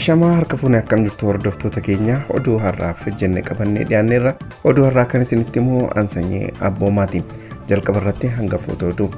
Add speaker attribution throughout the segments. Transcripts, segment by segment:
Speaker 1: Ashamaa harka fuunee akkam jirtu hordoftoota keenya oduu har'aaf jenne qabannee dhiyaanneerra oduu har'aa kan isinitti immoo ansanyee abboomaati jalqaba irratti hangafoota oduu.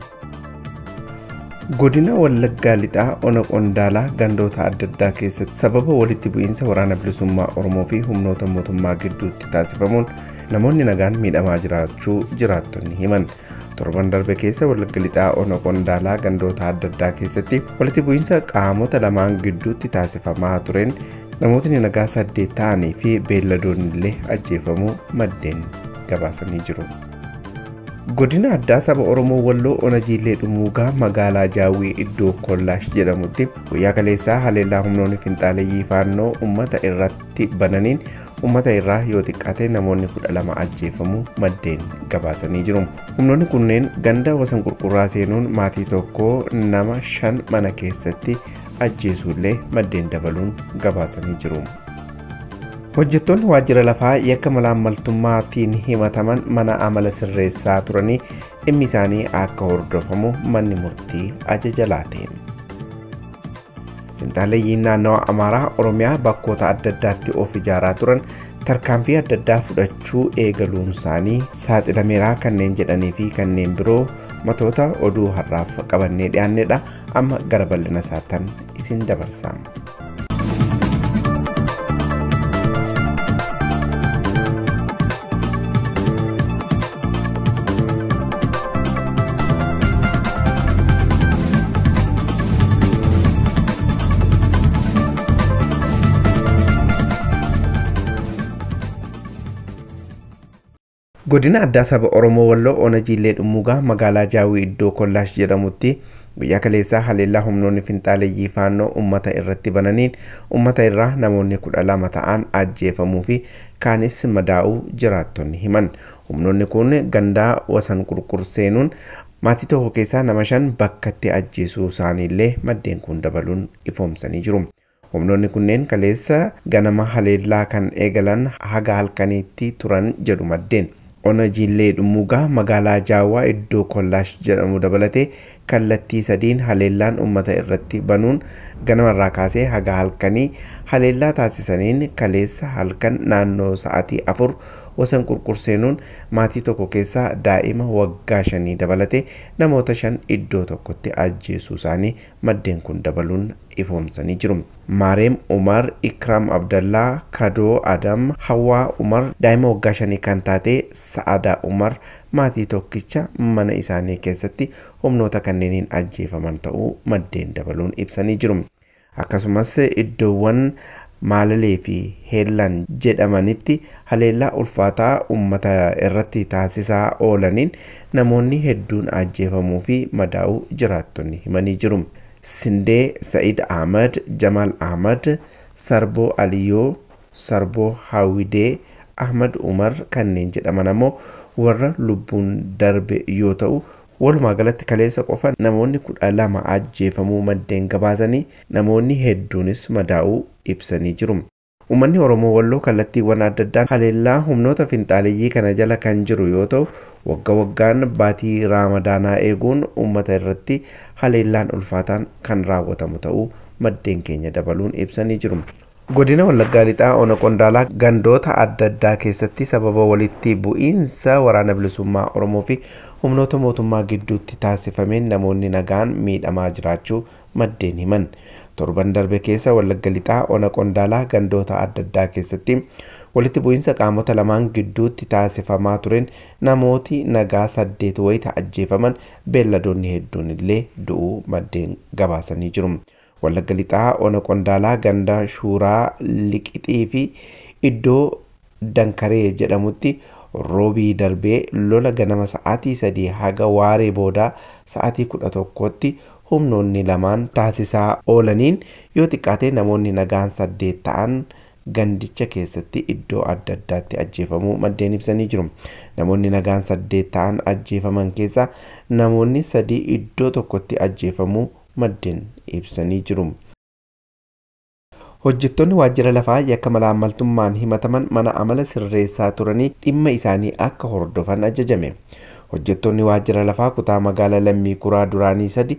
Speaker 1: Godina Wallaggaa lixaa ona qondaalaa gandoota adda addaa keessatti sababa walitti bu'iinsa waraana bilisummaa Oromoo fi humnoota mootummaa gidduutti taasifamuun namoonni nagaan miidhamaa jiraachuu jiraattonni himan. torban darbe keessa wallagga lixaa ona qondaalaa gandoota adda addaa keessatti walitti bu'iinsa qaamota lamaan gidduutti taasifamaa tureen namootni nagaa saddeet ta'anii fi beelladoonni illee ajjeefamuu maddeen gabaasanii jiru. godina addaa saba oromoo walloo ona jiillee dhumuugaa magaalaa jaawii iddoo kollaash jedhamutti guyyaa kaleessaa haleellaa humnoonni finxaaleeyyii faannoo ummata irratti bananiin ummata irraa yoo xiqqaate namoonni kudha lama ajjeefamuu maddeen gabaasanii jiru. Humnoonni kunneen ganda wasan qurqurraa seenuun maatii tokko nama shan mana keessatti ajjeesuullee maddeen dabaluun gabaasanii jiru. Hojjettoonni waajjira lafaa yakka malaammaltummaatiin himataman mana amala sirreessaa turanii dhimmi isaanii akka hordofamu manni murtii ajaja laateen. Finxaaleeyyiin naannawa Amaaraa Oromiyaa bakkoota adda addaatti of ijaaraa turan tarkaanfii adda addaa fudhachuu eegaluun isaanii saaxilameeraa kanneen jedhanii fi kanneen biroo matoota oduu har'aaf qabannee dhiyaannedha amma gara bal'ina isaatti isin dabarsa. godina addaa saba oromoo walloo ona jiillee dhumuugaa magaalaa jaawii iddoo kollaash jedhamutti guyyaa kaleessaa haleellaa humnoonni finxaaleeyyii faannoo ummata irratti bananiin ummata irraa namoonni kudha lama ta'an ajjeefamuu fi kaanis madaa'uu jiraattonni himan humnoonni kun gandaa wasan qurqurseenuun maatii tokko keessaa nama shan bakkatti ajjeesuu isaaniillee maddeen kun dabaluun ifoomsanii jiru. humnoonni kunneen kaleessa ganama haleellaa kan eegalan haga halkaniitti turan jedhu maddeen. ona jiillee dhumuugaa magaalaa jaawaa iddoo kollaash jedhamu dabalatee kallattii sadiin haleellaan ummata irratti banuun ganamarraa kaasee haga halkanii haleellaa taasisaniin kaleessa halkan naannoo sa'atii afur wasan qurqurseenuun maatii tokko keessaa daa'ima waggaa shanii dabalatee namoota shan iddoo tokkotti ajjeesuu isaanii maddeen kun dabaluun ifoomsanii jiru. Maareem Umar, Ikraam Abdallaa, Kadoo Adam, Hawaa Umar, daa'ima waggaa shanii kan taate Sa'adaa Umar maatii tokkicha mana isaanii keessatti humnoota kanneeniin ajjeefaman ta'uu maddeen dabaluun ibsanii jiru. Akkasumas iddoowwan maalalee fi heellan jedhamanitti haleellaa ulfaataa ummata irratti taasisaa oolaniin namoonni hedduun ajjeefamuu fi madaa'uu jiraattonni himanii jiru. Sindee Sa'id Ahmad, Jamal Ahmad, Sarboo Aliyoo, Sarboo Hawidee, Ahmad Umar kanneen jedhaman ammoo warra lubbuun darbe yoo ta'u walumaa galatti kaleessa qofa namoonni kudha lama ajjeefamuu maddeen gabaasanii namoonni hedduunis madaa'uu ibsanii jiru. Uummanni Oromoo Walloo kallattiiwwan adda addaan haleellaa humnoota finxaaleeyyii kana jala kan jiru yoo ta'u wagga waggaan baatii raamadaanaa eeguun uummata irratti haleellaan ulfaataan kan raawwatamu ta'uu maddeen keenya dabaluun ibsanii jiru. Godina Wallaggaa Lixaa Ona Qondaalaa gandoota adda addaa keessatti sababa walitti bu'iinsa waraana bilisummaa Oromoo fi humnoota mootummaa gidduutti taasifameen namoonni nagaan miidhamaa jiraachuu maddeen himan. Torban darbe keessa Wallagga Lixaa Ona Qondaalaa gandoota adda addaa keessatti walitti bu'iinsa qaamota lamaan gidduutti taasifamaa tureen namooti nagaa saddeet wayita ajjeefaman beelladoonni hedduun illee du'uu maddeen gabaasanii jiru. Wallagga Lixaa Ona Qondaalaa ganda Shuuraa Liqixii fi iddoo Dankaree jedhamutti roobii darbee lola ganama sa'aatii sadii haga waaree boodaa sa'aatii kudha tokkotti humnoonni lamaan taasisaa oolaniin yoo xiqqaate namoonni nagaan saddeet ta'an gandicha keessatti iddoo adda addaatti ajjeefamuu maddeen ibsanii jiru. Namoonni nagaan saddeet ta'an ajjeefaman keessaa namoonni sadii iddoo tokkotti ajjeefamuu maddeen ibsanii jiru. Hojjettoonni waajjira lafaa yakka malaammaltummaan himataman mana amala sirreessaa turanii dhimma isaanii akka hordofan ajajame. Hojjettoonni waajjira lafaa kutaa magaalaa lammii kuraa duraanii sadi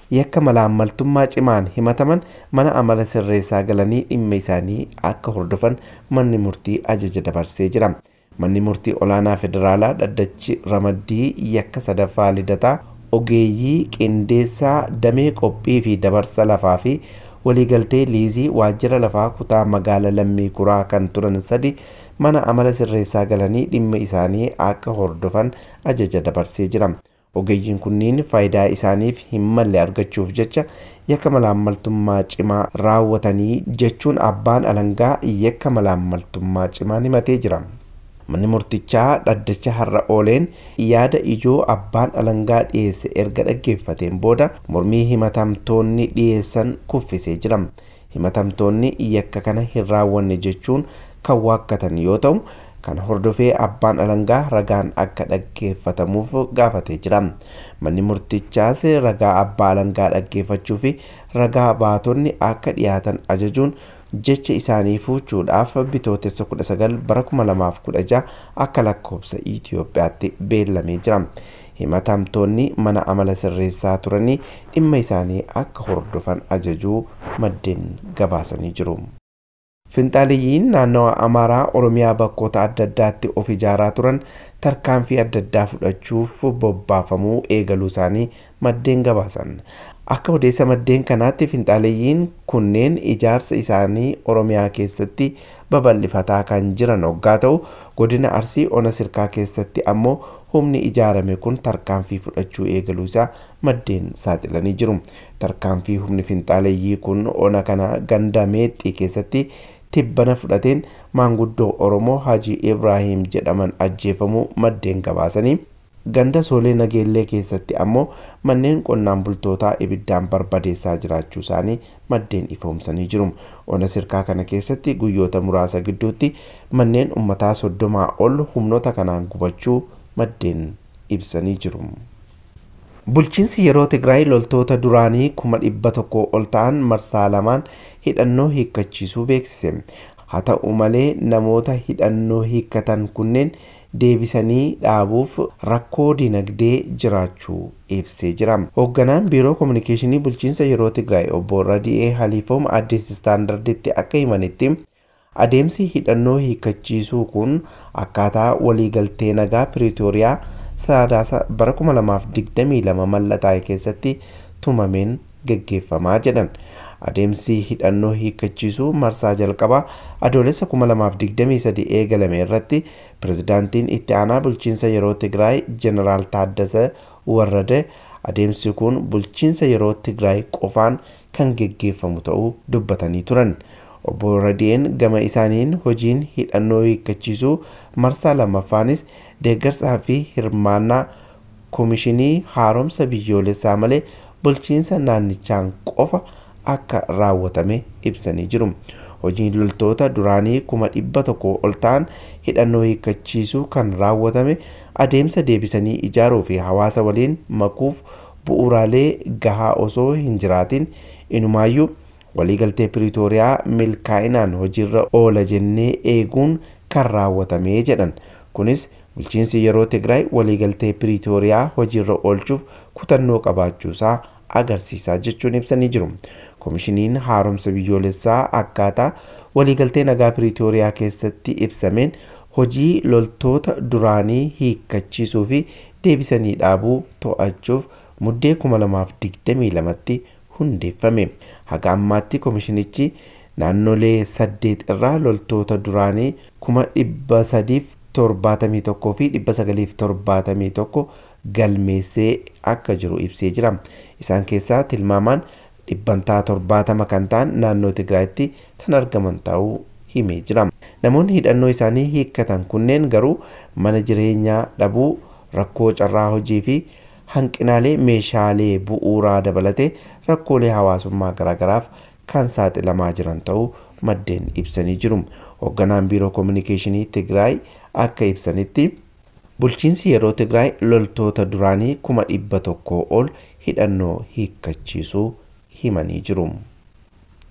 Speaker 1: yakka malaammaltummaa cimaan himataman mana amala sirreessaa galanii dhimma isaanii akka hordofan manni murtii ajaja dabarsee jira. Manni murtii olaanaa federaalaa dhaddachi ramaddii yakka sadaffaa lidataa ogeeyyii qindeessaa damee qophii fi dabarsa lafaa fi waliigaltee liizii waajjira lafaa kutaa magaala lammii kuraa kan turan sadi mana amala sirreessaa galanii dhimma isaanii akka hordofan ajaja dabarsee jira. Ogeeyyiin kunniin faayidaa isaaniif hin malle argachuuf jecha yakka malaammaltummaa cimaa raawwatanii jechuun abbaan alangaa yakka malaammaltummaa cimaan himatee jira. Manni murtichaa dhaddacha har'a ooleen yaada ijoo abbaan alangaa dhiyeesse erga dhaggeeffateen booda mormii himatamtoonni dhiyeessan kuffisee jira. Himatamtoonni yakka kana hin raawwanne jechuun kan waakkatan yoo ta'u kan hordofee abbaan alangaa ragaan akka dhaggeeffatamuuf gaafatee jira. Manni murtichaas ragaa abbaa alangaa dhaggeeffachuu fi ragaa baatonni akka dhiyaatan ajajuun jecha isaanii fuuchuudhaaf bitootessa 19 bara 2016 akka lakkoofsa Itoophiyaatti beellamee jira. Himatamtoonni mana amala sirreessaa turanii dhimma isaanii akka hordofan ajajuu maddeen gabaasanii jiru. Finxaaliyyiin naannawa Amaaraa Oromiyaa bakkoota adda addaatti of ijaaraa turan tarkaanfii adda addaa fudhachuuf bobbaafamuu eegaluu isaanii maddeen gabaasan. Akka odeessa maddeen kanaatti finxaaliyyiin kunneen ijaarsa isaanii Oromiyaa keessatti babal'ifataa kan jiran hoggaa ta'u godina Arsii Ona Sirkaa keessatti ammoo humni ijaarame kun tarkaanfii fudhachuu eegaluu isaa maddeen saaxilanii jiru. Tarkaanfii humni finxaaleyyii kun ona kana ganda meexxii keessatti tibbana fudhateen maanguddoo Oromoo Hajii Ibraahiim jedhaman ajjeefamuu maddeen gabaasanii ganda soolee nageellee keessatti ammoo manneen qonnaan bultootaa ibiddaan barbadeessaa jiraachuu isaanii maddeen ifoomsanii jiru. Ona sirkaa kana keessatti guyyoota muraasa gidduutti manneen ummataa soddomaa ol humnoota kanaan gubachuu maddeen ibsanii jiru. Bulchiinsi yeroo Tigraay loltoota duraanii kuma dhibba tokko ol ta'an marsaa lamaan hidhannoo hiikkachiisuu beeksise. Haa ta'u malee namoota hidhannoo hiikkatan kunneen deebisanii dhaabuuf rakkoo dinagdee jiraachuu ibsee jira. Hoogganaan biiroo kominikeeshinii bulchiinsa yeroo Tigraay obbo Radi'ee Haliifoom Addis Istaandarditti akka himanitti adeemsi hidhannoo hiikkachiisuu kun akkaataa waliigaltee nagaa Piriitooriyaa sadaasa bara 2022 mallattaa'e keessatti tumameen geggeeffamaa jedhan. Adeemsi hidhannoo hiikkachiisuu marsaa jalqabaa adoolessa 2023 eegalame irratti pirezidaantiin itti aanaa bulchiinsa yeroo Tigraay Jeneraal Taaddasee Warrade adeemsi kun bulchiinsa yeroo Tigraay qofaan kan geggeeffamu ta'uu dubbatanii turan. Obbo Radi'een gama isaaniin hojiin hidhannoo hiikkachiisuu marsaa lammaffaanis deeggarsaa fi hirmaannaa koomishinii haaromsa biyyoolessaa malee bulchiinsa naannichaan qofa akka raawwatame ibsanii jiru. Hojiin loltoota duraanii kuma dhibba tokko ol ta'an hidhannoo hiikkachiisuu kan raawwatame adeemsa deebisanii ijaaruu fi hawaasa waliin makuuf bu'uuraalee gahaa osoo hin jiraatin inumaayyuu waliigaltee piriitooriyaa milkaa'inaan hojiirra oola jennee eeguun kan raawwatame jedhan. Kunis bulchiinsi yeroo Tigraay waliigaltee piriitooriyaa hojiirra oolchuuf kutannoo qabaachuusaa agarsiisaa jechuun ibsanii jiru. Koomishiniin haaromsa biyyoolessaa akkaataa waliigaltee nagaa piriitooriyaa keessatti ibsameen hojii loltoota duraanii hiikkachiisuu fi deebisanii dhaabuu to'achuuf muddee 2022tti hundeeffame. Haga ammaatti koomishinichi naannolee saddeet irraa loltoota duraanii kuma dhibba sadiif torbaatamii tokkoo fi dhibba sagaliif torbaatamii tokko galmeessee akka jiru ibsee jira. Isaan keessaa tilmaamaan dhibbantaa torbaatama kan ta'an naannoo Tigraayitti kan argaman ta'uu himee jira. Namoonni hidhannoo isaanii hiikkatan kunneen garuu mana jireenyaa dhabuu, rakkoo carraa hojii fi hanqinaalee meeshaalee bu'uuraa dabalatee rakkoolee hawaasummaa garaagaraaf kan saaxilamaa jiran ta'uu maddeen ibsanii jiru. Hoogganaan biiroo kominikeeshinii Tigraay akka ibsanitti bulchiinsi yeroo Tigraay loltoota duraanii kuma dhibba tokkoo ol hidhannoo hiikkachiisuu himanii jiru.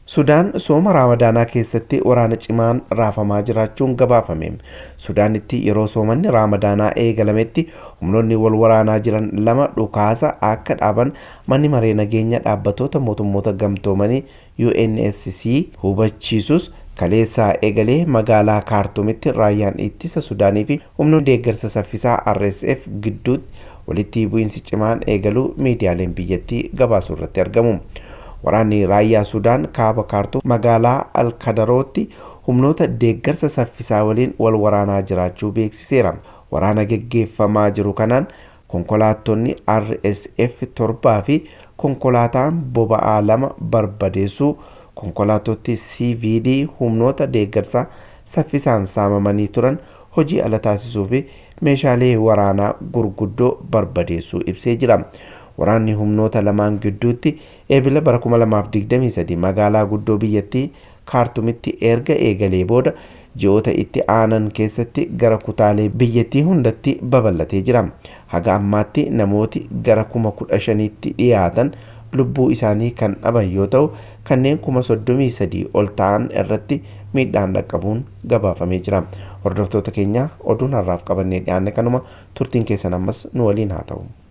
Speaker 1: Sudaan sooma raamadaanaa keessatti waraana cimaan raafamaa jiraachuun gabaafame. Sudaanitti yeroo soomanni raamadaanaa eegalametti humnoonni wal waraanaa jiran lama dhukaasa akka dhaaban manni maree nageenya dhaabbatoota mootummoota gamtoomanii UNSC hubachiisus kaleessaa eegalee magaalaa kaartuumitti raayyaan ittisa sudaanii fi humnoonni deeggarsa saffisaa RSF gidduutti walitti bu'iinsi cimaan eegaluu miidiyaaleen biyyattii gabaasuu irratti argamu. Waraanni raayyaa Sudaan kaaba kaartuum magaalaa Alkadarootti humnoota deeggarsa saffisaa waliin wal waraanaa jiraachuu beeksiseera. Waraana geggeeffamaa jiru kanaan konkolaattonni RSF torbaa fi konkolaataan boba'aa lama barbadeessuu konkolaattoti CVD humnoota deeggarsaa saffisaan saamamanii turan hojii ala taasisuu fi meeshaalee waraanaa gurguddoo barbadeessuu ibsee jira. Waraanni humnoota lamaan gidduutti eebila bara 2023 magaalaa guddoo biyyattii kaartumitti erga eegalee booda ji'oota itti aanan keessatti gara kutaalee biyyattii hundatti babal'atee jira. Haga ammaatti namooti gara kuma kudha shaniitti dhiyaatan lubbuu isaanii kan dhaban yoo ta'u kanneen kuma soddomii sadii ol ta'an irratti miidhaan dhaqqabuun gabaafamee jira. Hordoftoota keenya oduun har'aaf qabannee dhiyaanne kanuma turtiin keessan ammas nu waliin haa ta'u.